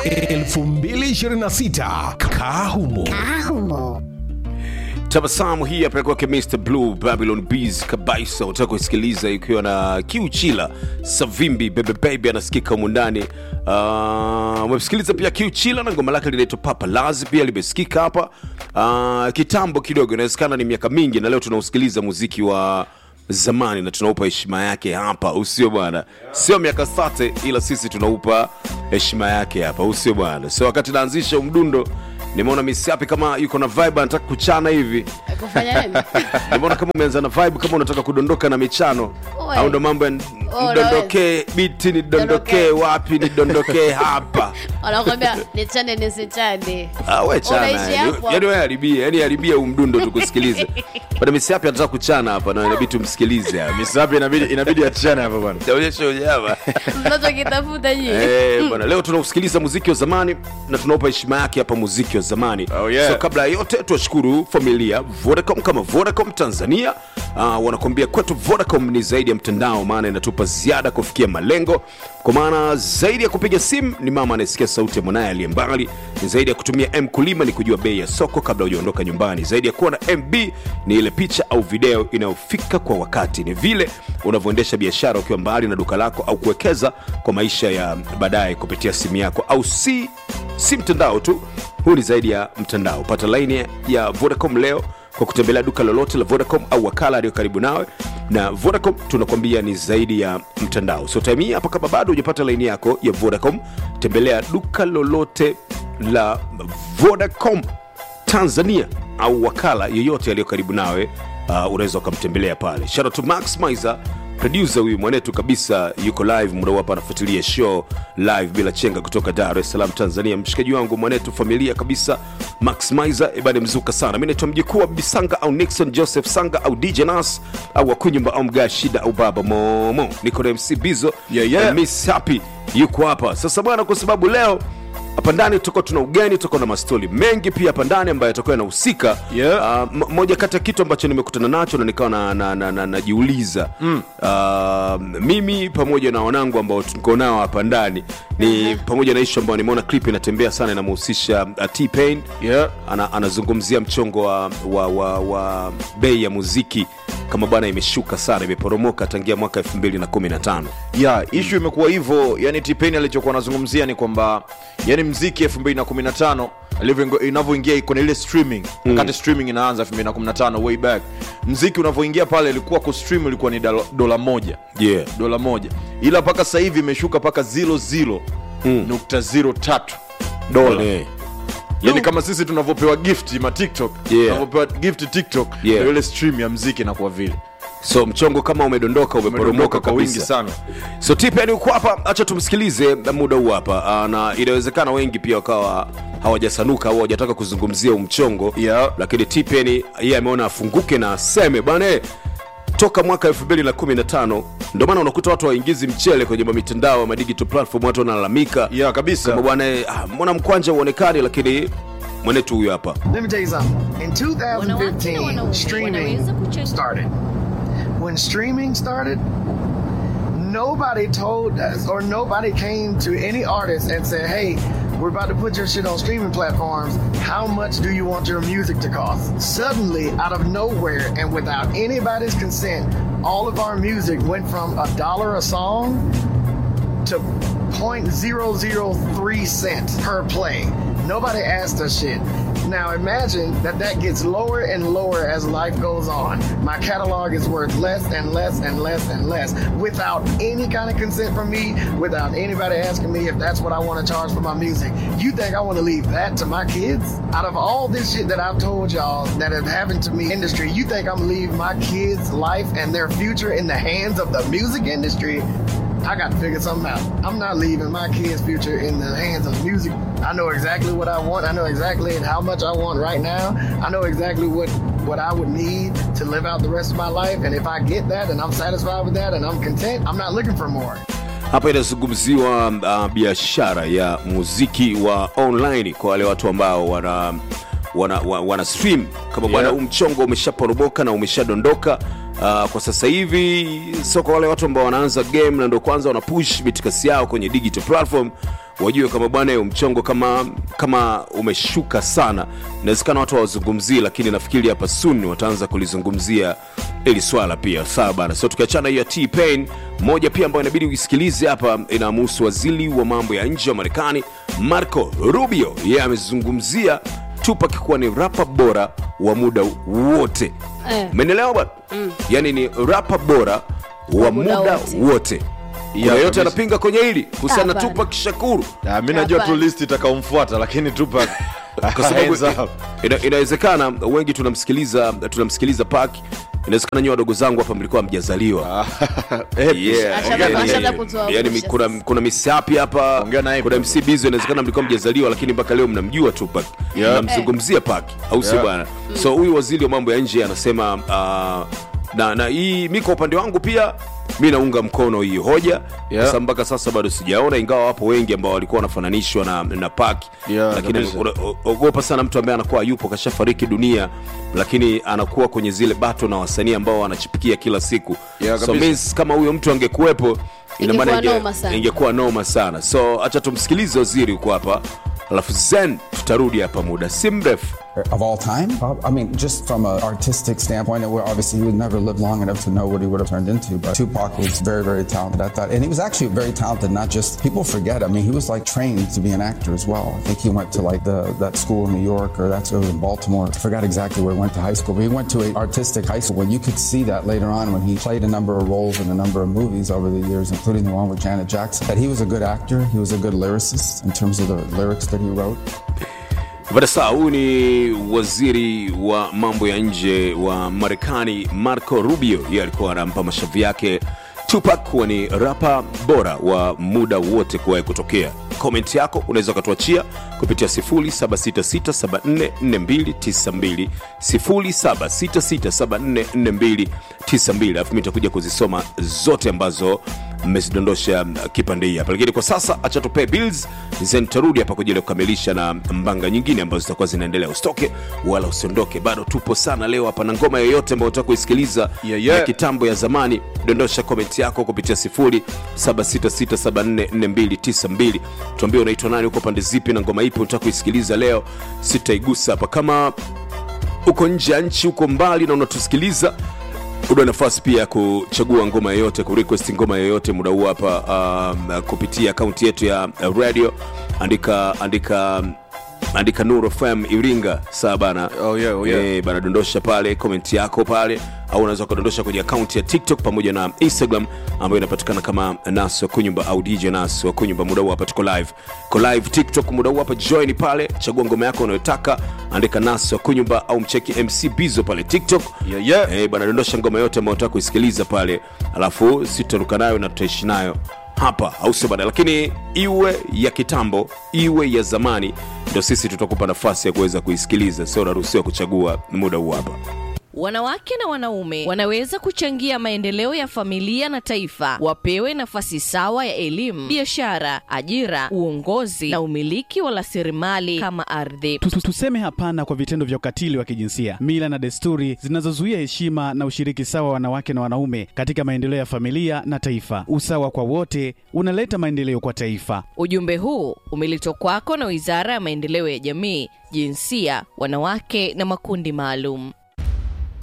2026 Kahumo. Ahumo. tabasamu hii hapa kwake Mr Blue Babylon Bees kabisa, utaka kusikiliza ikiwa na Kiuchila Savimbi Bebe Baby anasikika humu ndani. Uh, umesikiliza pia Kiuchila na ngoma lake linaitwa Papa Laz pia limesikika hapa uh, kitambo kidogo, inawezekana ni miaka mingi, na leo tunausikiliza muziki wa zamani na tunaupa heshima yake hapa, usio bwana, sio miaka sate, ila sisi tunaupa heshima yake hapa, usio bwana. So wakati naanzisha umdundo nimeona misiapi kama yuko na vibe anataka kuchana hivi kufanya nini nimeona kama umeanza na vibe kama unataka kudondoka na michano Oe. au ndo mambo ya Oh, ndondokee biti nidondokee Dondokee. wapi nidondokee hapa wanakwambia nichane nisichane Ah, we chana Unaishi yani. hapo? yani we haribie yani haribia huu mdundo tukusikilize bana misiapi anataka kuchana hapa na inabidi tumsikilize hapa misapi inabidi inabidi achane hapa bwana taonyesha unyama mnachokitafuta nyie Eh, bwana leo tunausikiliza muziki wa zamani na tunaupa heshima yake hapa muziki wa zamani Oh, yeah. so kabla ya yote tuwashukuru familia vodacom kama vodacom tanzania uh, wanakuambia kwetu vodacom ni zaidi ya mtandao maana inatupa ziada kufikia malengo kwa maana zaidi ya kupiga simu ni mama anayesikia sauti ya mwanaye aliye mbali ni zaidi ya kutumia m kulima ni kujua bei ya soko kabla hujaondoka nyumbani zaidi ya kuwa na mb ni ile picha au video inayofika kwa wakati ni vile unavyoendesha biashara ukiwa mbali na duka lako au kuwekeza kwa maisha ya baadaye kupitia simu yako au si si mtandao tu huu ni zaidi ya mtandao pata laini ya vodacom leo kwa kutembelea duka lolote la vodacom au wakala aliyo karibu nawe na vodacom tunakwambia ni zaidi ya mtandao so time hii hapa kama bado hujapata laini yako ya vodacom tembelea duka lolote la vodacom tanzania au wakala yeyote aliyo karibu nawe uh, unaweza ukamtembelea pale shout out to max miser producer huyu mwanetu kabisa yuko live muda huu hapa anafuatilia show live bila chenga kutoka dar es salaam tanzania mshikaji wangu mwanetu familia kabisa max miser ibane mzuka sana mi naitwa mjukuu wa bisanga au nixon joseph sanga au dj nas au wakunyumba au mgaa shida au baba momo niko na mc bizo Yeah, yeah. na miss happy yuko hapa sasa bwana kwa sababu leo hapa ndani tutakuwa tuna ugeni tutakuwa na mastori mengi pia hapa ndani ambayo yatakuwa yanahusika Yeah. uh, moja kati ya kitu ambacho nimekutana nacho na nikawa najiuliza na, na, na, najiuliza. mm. uh, mimi pamoja na wanangu ambao tuko nao hapa ndani ni pamoja na ishu ambayo nimeona clip inatembea sana inamhusisha uh, T-Pain Yeah. ana, anazungumzia mchongo wa, wa, wa, wa bei ya muziki kama bwana imeshuka sana imeporomoka tangia mwaka 2015 ya ishu imekuwa hivyo yani tipeni alichokuwa anazungumzia ni kwamba yani mziki 215 alivyo- inavyoingia iko na ile streaming wakati streaming inaanza 215 way back mziki unavyoingia pale ilikuwa kustream ilikuwa ni dalo- dola moja yeah. dola moja ila mpaka sasa hivi imeshuka mpaka 00 nukta 03 dola Eh. yani kama sisi tunavyopewa gift ma tiktok Yeah. tunavyopewa gift tiktok Yeah. ndio ile stream ya mziki inakuwa vile so mchongo kama umedondoka umeporomoka umedondoka kwa wingi kabisa sana so tipeni uko hapa hacha tumsikilize muda huu hapa Ah, na inawezekana wengi pia wakawa hawajasanuka au hawajataka kuzungumzia huu mchongo Yeah. lakini tipeni yeye ameona afunguke na aseme bana eh, toka mwaka 2015 ndio maana unakuta watu waingizi mchele kwenye mitandao ma digital platform watu wanalalamika ya kabisa kama bwana eh, ah, mbona mkwanja uonekani lakini mwanetu huyu hapa Let me tell you something. In Wanawake na 2015, wanaume streaming wanaweza kucheza. started. When streaming started, nobody told us or nobody came to any artist and said, hey, we're about to put your shit on streaming platforms. How much do you want your music to cost? Suddenly, out of nowhere and without anybody's consent, all of our music went from a dollar a song to 0.003 cents per play. Nobody asked us shit. Now imagine that that gets lower and lower as life goes on. My catalog is worth less and less and less and less without any kind of consent from me, without anybody asking me if that's what I want to charge for my music. You think I want to leave that to my kids? Out of all this shit that I've told y'all that have happened to me industry, you think I'm gonna leave my kids' life and their future in the hands of the music industry? I got to figure something out. I'm not leaving my kids' future in the hands of music. I know exactly what I want. I know exactly how much I want right now. I know exactly what what I would need to live out the rest of my life. And if I get that and I'm satisfied with that and I'm content, I'm not looking for more. hapa inazungumziwa uh, biashara ya muziki wa online kwa wale watu ambao wana wana, wana, wana stream kama bwana Yeah. huu mchongo umeshaporomoka na umeshadondoka uh, kwa sasa hivi sio kwa wale watu ambao wanaanza game na ndo kwanza wana push mitikasi yao kwenye digital platform wajue kama bwana hiyo mchongo kama kama umeshuka sana inawezekana watu hawazungumzii lakini nafikiri hapa soon wataanza kulizungumzia ili swala pia sawa bana so tukiachana hiyo ya t-pain moja pia ambayo inabidi uisikilize hapa inamhusu waziri wa mambo ya nje wa marekani marco rubio yeye amezungumzia tupak kuwa ni rapa bora wa muda wote Eh. menelewa bwana mm. yaani ni rapa bora wa muda muda wote. wote kuna yote kabisa. anapinga kwenye hili kuhusiana na Hapana. tupak shakuru Ah, mi najua tu Hapana. list itakaomfuata lakini tupak kwa sababu ina, inawezekana wengi tunamsikiliza tunamsikiliza pak inawezekana nyiwe wadogo zangu hapa mlikuwa mjazaliwa Yeah, Ashaanza- yani- ashaanza kutuangusha yani sasa. kuna, kuna misapi hapa Ongea naye kuna bro. mc bizo inawezekana mlikuwa mjazaliwa lakini mpaka leo mnamjua tu pak Yeah. mnamzungumzia pak au sio Yeah. bwana so huyu waziri wa mambo ya nje anasema uh, na na hii mi kwa upande wangu pia mi naunga mkono hii hoja Yeah. sasa mpaka sasa bado sijaona ingawa wapo wengi ambao walikuwa wanafananishwa na, na pak Yeah, lakini kabisa. una- o- ogopa sana mtu ambaye anakuwa yupo kashafariki dunia lakini anakuwa kwenye zile bato na wasanii ambao wanachipikia kila siku Yeah, so kabisa. means kama huyo mtu angekuwepo ina maana Ingekuwa inge- noma sana. ingekuwa noma sana so acha tumsikilize waziri huko hapa alafu zen tutarudi hapa muda si mrefu of all time. Prob- I mean, just from an artistic standpoint, where obviously he would never live long enough to know what he would have turned into. But Tupac was very, very talented at that, and he was actually very talented. Not just people forget. I mean, he was like trained to be an actor as well. I think he went to like the that school in New York or that school in Baltimore. I forgot exactly where he went to high school, but he went to an artistic high school. When you could see that later on when he played a number of roles in a number of movies over the years, including the one with Janet Jackson. That he was a good actor. He was a good lyricist in terms of the lyrics that he wrote. Bada saa huyu ni waziri wa mambo ya nje wa Marekani Marco Rubio. Yeye alikuwa anampa mashavu yake Tupac kuwa ni rapa bora wa muda wote kuwahi kutokea. Komenti yako unaweza ukatuachia kupitia 0766744292 0766744292, alafu mi nitakuja kuzisoma zote ambazo mmezidondosha kipande hii hapa lakini kwa sasa acha tupee bills then tarudi hapa kwa ajili ya kukamilisha na mbanga nyingine ambazo zitakuwa zinaendelea usitoke wala usiondoke bado tupo sana leo hapa na ngoma yoyote ambayo utaka kuisikiliza Yeah, yeah. ya kitambo ya zamani dondosha komenti yako kupitia 0766744292 tuambie unaitwa nani uko pande zipi na ngoma ipi unataka kuisikiliza leo sitaigusa hapa kama uko nje ya nchi uko mbali na unatusikiliza una nafasi pia ya kuchagua ngoma yoyote kurequest ngoma yoyote muda huu hapa um, kupitia akaunti yetu ya uh, radio andika andika andika Nuru FM Iringa saa bana Oh, yeah, oh, yeah. Eh, bana dondosha pale komenti yako pale au unaweza ukadondosha kwenye akaunti ya tiktok pamoja na instagram ambayo inapatikana kama nas wa kunyumba au dj nas wa kunyumba muda huu hapa tuko live ko live tiktok muda huu hapa join pale chagua ngoma yako unayotaka andika nas wa kunyumba au mcheki mc bizo pale tiktok Yeah, yeah. Eh, bana dondosha ngoma yote ambayo unataka kuisikiliza pale alafu sitaruka nayo na tutaishi nayo hapa au sio bana lakini iwe ya kitambo iwe ya zamani ndo sisi tutakupa nafasi ya kuweza kuisikiliza sio unaruhusiwa kuchagua muda huu hapa Wanawake na wanaume wanaweza kuchangia maendeleo ya familia na taifa. Wapewe nafasi sawa ya elimu, biashara, ajira, uongozi na umiliki wa rasilimali kama ardhi. Tu- tu- Tuseme hapana kwa vitendo vya ukatili wa kijinsia, mila na desturi zinazozuia heshima na ushiriki sawa wa wanawake na wanaume katika maendeleo ya familia na taifa. Usawa kwa wote unaleta maendeleo kwa taifa. Ujumbe huu umeletwa kwako na Wizara ya Maendeleo ya Jamii, Jinsia, Wanawake na Makundi Maalum.